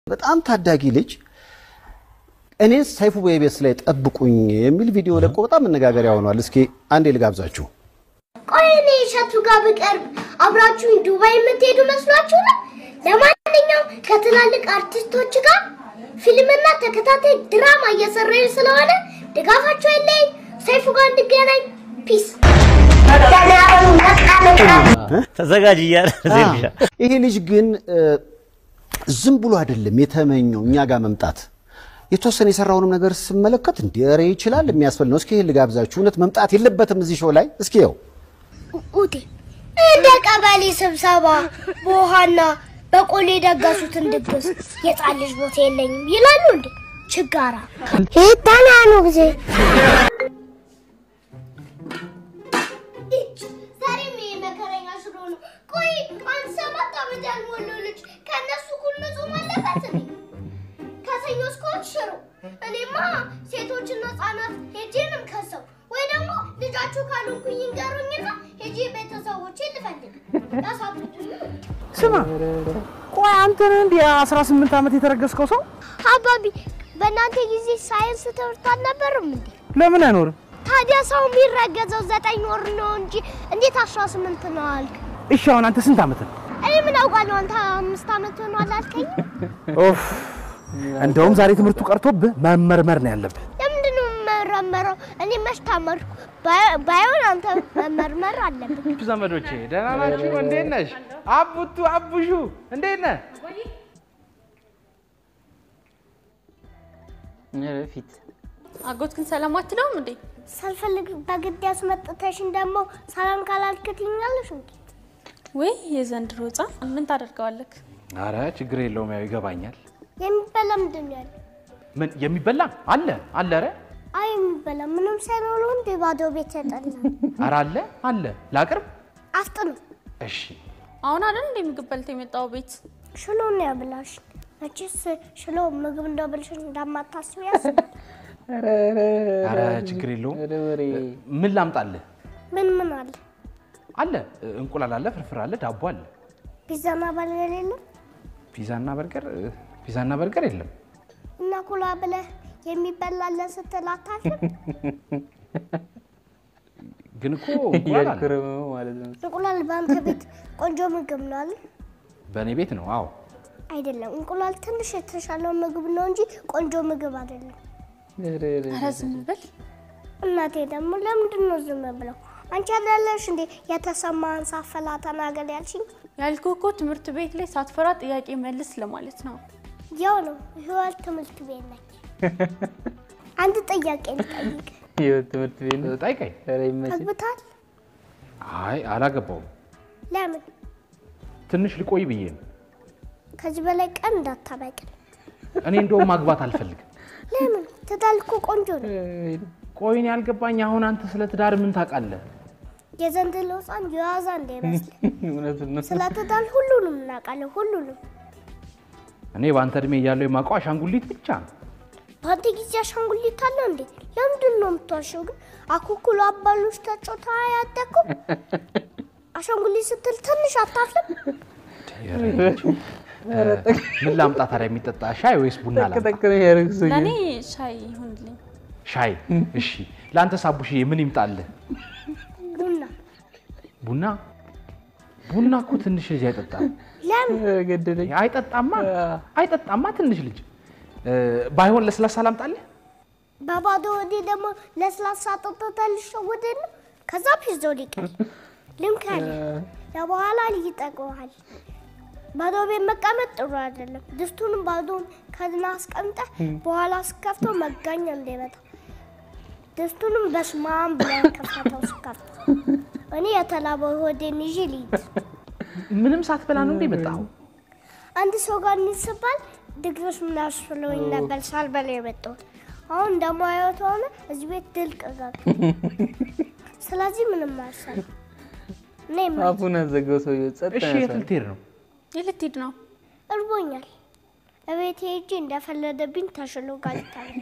በጣም ታዳጊ ልጅ እኔን ሰይፉ በኢቢኤስ ላይ ጠብቁኝ የሚል ቪዲዮ ለቆ በጣም መነጋገሪያ ሆኗል። እስኪ አንዴ ልጋብዛችሁ። ቆይ እኔ እሸቱ ጋር ብቀርብ አብራችሁኝ ዱባይ የምትሄዱ መስሏችሁ ነው? ለማንኛውም ከትላልቅ አርቲስቶች ጋር ፊልምና ተከታታይ ድራማ እየሰራኝ ስለሆነ ድጋፋችሁ የለኝ። ሰይፉ ጋር እንገናኝ። ፒስ። ተዘጋጅ እያለ ዜብሻ ይሄ ልጅ ግን እ፣ ዝም ብሎ አይደለም የተመኘው እኛ ጋር መምጣት። የተወሰነ የሰራውንም ነገር ስመለከት እንደ ኧረ ይችላል የሚያስብል ነው። እስኪ ይሄን ልጋብዛችሁ። እውነት መምጣት የለበትም እዚህ ሾው ላይ እስኪ ይኸው ኡቴ እንደ ቀበሌ ስብሰባ በውሃና በቆሎ የደገሱትን ድግስ የጻን ልጅ ቦታ የለኝም ይላሉ እንዴ? ችጋራ ይታናኑ ጊዜ ዛሬም ይሄ መከረኛ ሽሮ ነው። ቆይ አንድ ሰባት ዓመት ያልሞላው ልጅ ከእነሱ እኩል መጾም አለበት እንዴ? ከሰኞ እስከ እሑድ ሽሮ። እኔማ ሴቶችና ህጻናት ሄጄንም ከሰው ወይ ደግሞ ልጃችሁ ካልሆንኩኝ ይንገሩኝና ሄጄ ቤተሰቦቼ ልፈልግ ያሳብዱኝ። ስማ ቆይ አንተ ነህ እንዲህ አስራ ስምንት ዓመት የተረገዝከው ሰው አባቢ በእናንተ ጊዜ ሳይንስ ትምህርት አልነበርም እንዴ? ለምን አይኖርም? ታዲያ ሰው የሚረገዘው ዘጠኝ ወር ነው እንጂ እንዴት አስራ ስምንት ነው አልክ? እሺ አሁን አንተ ስንት ዓመት ነው? እኔ ምን አውቃለሁ? አንተ አምስት ዓመት ሆኗል አልከኝ። ኦፍ እንደውም ዛሬ ትምህርቱ ቀርቶብህ መመርመር ነው ያለብህ። ለምንድን ነው የምመረመረው? እኔ መች ታመርኩ? ባይ- ባይሆን አንተ መመርመር አለብን። ዘመዶቼ ደህና ናችሁ? እንዴት ነሽ? አቡቱ አቡሹ እንዴት ነህ? ፊት አጎትክን ሰላም አትለውም እንዴ? ሳልፈልግ በግድ ያስመጥተሽን ደግሞ ሰላም ካላልክ ትይኛለሽ እንዴ? ወይ የዘንድሮ ሕፃን ምን ታደርገዋለክ? አረ ችግር የለውም ያው ይገባኛል። የሚበላ ምንድን ነው ያለው? ምን የሚበላ አለ አለ? ኧረ አይ የሚበላ ምንም ሳይኖረው እንደ ባዶ ቤት ያጠላ ኧረ አለ አለ ላቅርብ? አፍጥኑ። እሺ አሁን አይደል እንደ ምግብ በልተህ የመጣው ቤት? ሽሎ ነው ያብላሽ። መቼስ ሽሎ ምግብ እንደብልሽ እንዳማታስብ ያስባል። አረ ችግር የለውም። ምን ላምጣልህ? ምን ምን አለ? አለ እንቁላል አለ፣ ፍርፍር አለ፣ ዳቦ አለ። ፒዛና በርገር የለም ፒዛና በርገር ፒዛና በርገር የለም። እና ኩላ ብለህ የሚበላለ ስትል አታፍርም? ግን እኮ እንቁላል አለ። እንቁላል በአንተ ቤት ቆንጆ ምግብ ነው አለ? በእኔ ቤት ነው። አዎ አይደለም። እንቁላል ትንሽ የተሻለው ምግብ ነው እንጂ ቆንጆ ምግብ አይደለም። ኧረ ዝም ብል። እናቴ ደግሞ ለምንድን ነው ዝም ብለው? አንቺ አይደለሽ እንዴ የተሰማህን ሳፈላ ተናገር ያልሽኝ? ያልኩህ እኮ ትምህርት ቤት ላይ ሳትፈራ ጥያቄ መልስ ለማለት ነው። ያው ነው ህይወት ትምህርት ቤት ነች። አንድ ጥያቄ ልጠይቅ። ትምህርት ቤት ነው። ጠይቀኝ። ኧረ ይመችህ። አግብታል? አይ አላገባውም። ለምን? ትንሽ ልቆይ ብዬ ነው። ከዚህ በላይ ቀን እንዳታበቅል። እኔ እንደውም ማግባት አልፈልግም። ለምን? ትዳር እኮ ቆንጆ ነው። ቆይ እኔ ያልገባኝ አሁን አንተ ስለ ትዳር ምን ታውቃለህ? የዘንድሮ ህፃን የዋዛ እንዳይመስል። እውነቱን ነው። ስለ ትዳር ሁሉንም እናውቃለን፣ ሁሉንም። እኔ በአንተ እድሜ እያለሁ የማውቀው አሻንጉሊት ብቻ ነው። በአንተ ጊዜ አሻንጉሊት አለ እንዴ? ለምንድን ነው የምትዋሸው ግን? አኩኩሉ አባሎች ተጫውታ ያደግኩ አሻንጉሊት ስትል ትንሽ አታፍልም? ምን ላምጣ ታዲያ? የሚጠጣ ሻይ ወይስ ቡና ላምጣ? ጠቅ ነው ያደረግሱኝ። ለእኔ ሻይ ይሁንልኝ። ሻይ። እሺ። ለአንተ ሳቡሽዬ ምን ይምጣልህ? ቡና። ቡና? ቡና እኮ ትንሽ ልጅ አይጠጣም። ለምን? ገደለኝ። አይጠጣማ አይጠጣማ ትንሽ ልጅ እ፣ ባይሆን ለስላሳ ላምጣልህ? በባዶ ወዴ ደግሞ ለስላሳ ጠጥተህ ልሸወደድ ነው። ከዛ ፒዞ ሊቀር ልምከል ለበኋላ ይጠቅመሃል። ባዶ ቤት መቀመጥ ጥሩ አይደለም። ድስቱንም ባዶን ከድና አስቀምጠህ በኋላ ስከፍተው መጋኛ እንዳይመጣ ድስቱንም በስማም ብለህ ከፈተው ስከፍተው። እኔ የተላበው ሆዴን ይዤ ልሂድ። ምንም ሳትበላ ነው እንዴ የመጣኸው? አንድ ሰው ጋር እንስባል ድግስ ምናስብለውኝ ነበር ሳልበላ የመጣሁት። አሁን እንደማየው ከሆነ እዚህ ቤት ድልቅ ጋር ስለዚህ ምንም አልሰራም። እኔ ማ- አፉን አዘጋው ሰውዬው። ጸጥ እሺ፣ የት ያሳል። ልትሄድ ነው? የት ልትሄድ ነው? እርቦኛል። እቤት ሄጄ እንደፈለደብኝ ተሽሎ ጋር ልታለ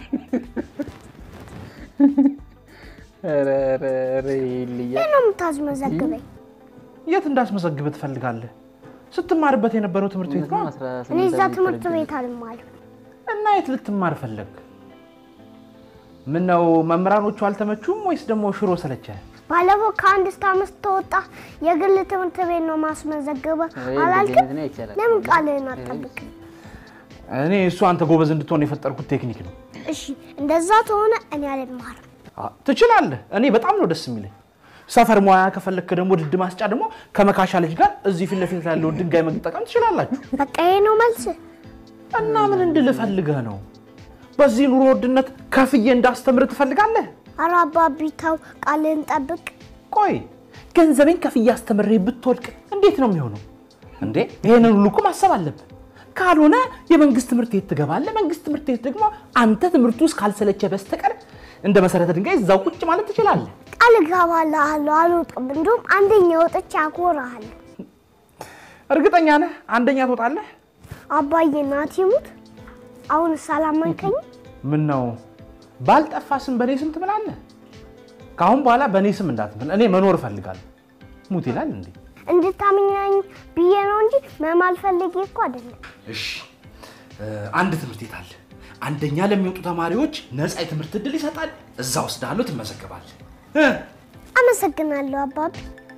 ኧረ ኧረ ኧረ ይልያ ነው የምታዝመዘግበኝ? የት እንዳስመዘግብ ትፈልጋለህ? ስትማርበት የነበረው ትምህርት ቤት ነው። አስራ እኔ ስምንት እዛ ዓመት ትምህርት ተረጅም። ቤት አልማርም። እና የት ልትማር ፈለግ? ምን ነው መምህራኖቹ አልተመቹም ወይስ ደግሞ ሽሮ ሰለቸ? ባለፈው ከአንድ እስከ አምስት ተወጣ የግል ትምህርት ቤት ነው ማስመዘገበ ወይ አላልክም? እንደዚህ አይነት ይቻላል። ለምን ቃልህን አጠብቅም? እኔ እሱ አንተ ጎበዝ እንድትሆን የፈጠርኩት ቴክኒክ ነው። እሺ እንደዛ ከሆነ እኔ አልማርም። አ፣ ትችላለህ። እኔ በጣም ነው ደስ የሚለኝ። ሰፈር ሙያ ከፈለክ ደግሞ ድድ ማስጫ ደግሞ ከመካሻ ልጅ ጋር እዚህ ፊት ለፊት ያለውን ድንጋይ መጠቀም ትችላላችሁ። በቃ ይሄ ነው መልስ። እና ምን እንድልህ ፈልገህ ነው? በዚህ ኑሮ ውድነት ከፍዬ እንዳስተምር ትፈልጋለህ? ኧረ አባቢ ተው፣ ቃልህን ጠብቅ። ቆይ ገንዘቤን ከፍዬ አስተምሬ ብትወድቅ እንዴት ነው የሚሆነው? እንዴ ይሄንን ሁሉ እኮ ማሰብ አለብህ። ካልሆነ የመንግስት ትምህርት ቤት ትገባለህ። መንግስት ትምህርት ቤት ደግሞ አንተ ትምህርቱ ውስጥ ካልሰለቸ በስተቀር እንደ መሰረተ ድንጋይ እዛው ቁጭ ማለት ትችላለህ። ቃል እገባልሃለሁ አልወጣም። እንዲሁም አንደኛ ወጥቼ አኮራሃለሁ። እርግጠኛ ነህ አንደኛ ትወጣለህ? አባዬ ናት ይሙት። አሁን ሳላመንከኝ ምን ነው ባልጠፋ ስም በእኔ ስም ትምላለህ? ከአሁን በኋላ በእኔ ስም እንዳትምል። እኔ መኖር እፈልጋለሁ። ሙት ይላል እንዴ? እንድታምኛኝ ብዬ ነው እንጂ መማል ፈልጌ እኮ አይደለም። እሺ አንድ ትምህርት ቤት አለ። አንደኛ ለሚወጡ ተማሪዎች ነፃ የትምህርት እድል ይሰጣል። እዛ ወስዳለሁ፣ ትመዘገባለህ። እ? አመሰግናለሁ አባቢ።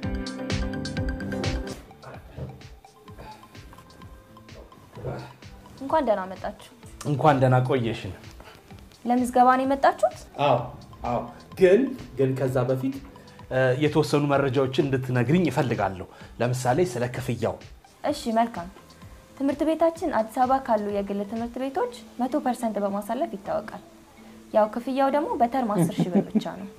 እንኳን ደህና መጣችሁ። እንኳን ደህና ቆየሽን። ለምዝገባ ነው የመጣችሁት? አዎ አዎ። ግን ግን ከዛ በፊት እ፣ የተወሰኑ መረጃዎችን እንድትነግርኝ ይፈልጋለሁ። ለምሳሌ ስለ ክፍያው። እሺ መልካም። ትምህርት ቤታችን አዲስ አበባ ካሉ የግል ትምህርት ቤቶች መቶ ፐርሰንት በማሳለፍ ይታወቃል። ያው ክፍያው ደግሞ በተርም አስር ሺህ ብር ብቻ ነው።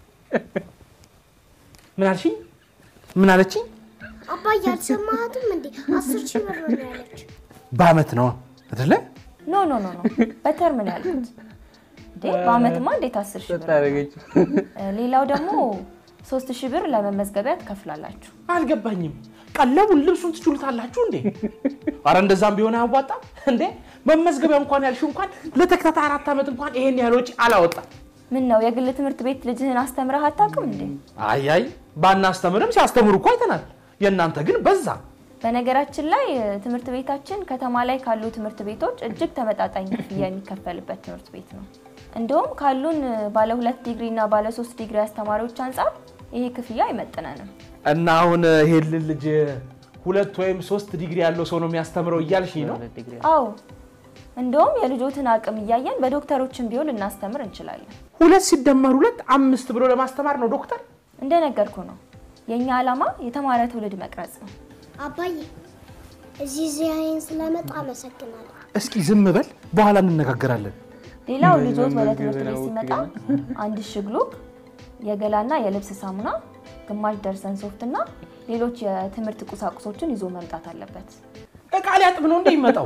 ምን አልሽኝ? ምን አለችኝ? አባዬ አልሰማሃትም እንዴ? አስር ሺህ ብር ነው ያለች። በአመት ነው አይደለ? ኖ ኖ ኖ ኖ በተርም ነው ያልኩት። እንዴ በአመትማ እንዴት አስር ሺህ ብር? ታደረገችው እ፣ ሌላው ደግሞ ሶስት ሺህ ብር ለመመዝገቢያ ትከፍላላችሁ። አልገባኝም። ቀለቡን ልብሱን ትችሉታላችሁ እንዴ? አረ እንደዛም ቢሆን አያዋጣም እንዴ? መመዝገቢያ እንኳን ያልሽው እንኳን ለተከታታይ አራት ዓመት እንኳን ይሄን ያህል ወጪ አላወጣም። ምን ነው የግል ትምህርት ቤት ልጅህን አስተምረህ አታውቅም እንዴ? አይ አይ ባናስተምርም ሲያስተምሩ እኮ አይተናል። የእናንተ ግን በዛ። በነገራችን ላይ እ፣ ትምህርት ቤታችን ከተማ ላይ ካሉ ትምህርት ቤቶች እጅግ ተመጣጣኝ ክፍያ የሚከፈልበት ትምህርት ቤት ነው። እንደውም ካሉን እ፣ ባለ ሁለት ዲግሪ እና ባለ ሶስት ዲግሪ አስተማሪዎች አንጻር ይሄ ክፍያ አይመጥነንም። እና አሁን ይሄን ልጅ ሁለት ወይም ሶስት ዲግሪ ያለው ሰው ነው የሚያስተምረው እያልሽኝ ነው? አዎ እንደውም የልጆትን አቅም እያየን በዶክተሮችን ቢሆን ልናስተምር እንችላለን። ሁለት ሲደመር ሁለት አምስት ብሎ ለማስተማር ነው ዶክተር። እንደነገርኩ ነው የእኛ ዓላማ የተማረ ትውልድ መቅረጽ ነው። አባዬ እዚህ ዚያዬን ስለመጣ አመሰግናለሁ። እስኪ ዝም በል፣ በኋላ እንነጋገራለን። ሌላው ልጆት ወደ ትምህርት ቤት ሲመጣ አንድ ሽግሉክ፣ የገላና የልብስ ሳሙና፣ ግማሽ ደርሰን ሶፍት እና ሌሎች የትምህርት ቁሳቁሶችን ይዞ መምጣት አለበት። እቃ ሊያጥብ ነው እንዴ ይመጣው?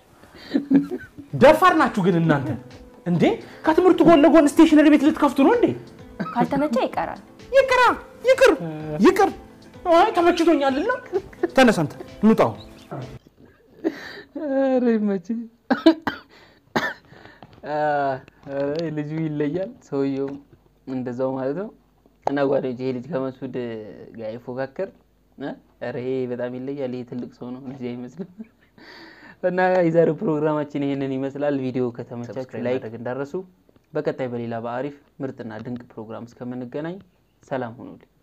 ደፋር ናችሁ ግን እናንተ እንዴ! ከትምህርቱ ጎን ለጎን ስቴሽነሪ ቤት ልትከፍቱ ነው እንዴ? ካልተመቸ ይቀራል። ይቅራ ይቅር ይቅር። አይ ተመችቶኛልና ተነስ አንተ እንውጣው። ኧረ ይመችህ። ኧረ ልጁ ይለያል፣ ሰውየውም እንደዛው ማለት ነው። እና ጓደኞች ይሄ ልጅ ከመስዑድ ጋር ይፎካከር። እ? ኧረ ይሄ በጣም ይለያል። ይሄ ትልቅ ሰው ነው፣ እንደዚህ አይመስልም። እና የዛሬው ፕሮግራማችን ይሄንን ይመስላል። ቪዲዮ ከተመቻችሁ ላይክ እንዳረሱ። በቀጣይ በሌላ በአሪፍ ምርጥና ድንቅ ፕሮግራም እስከምንገናኝ ሰላም ሁኑልኝ።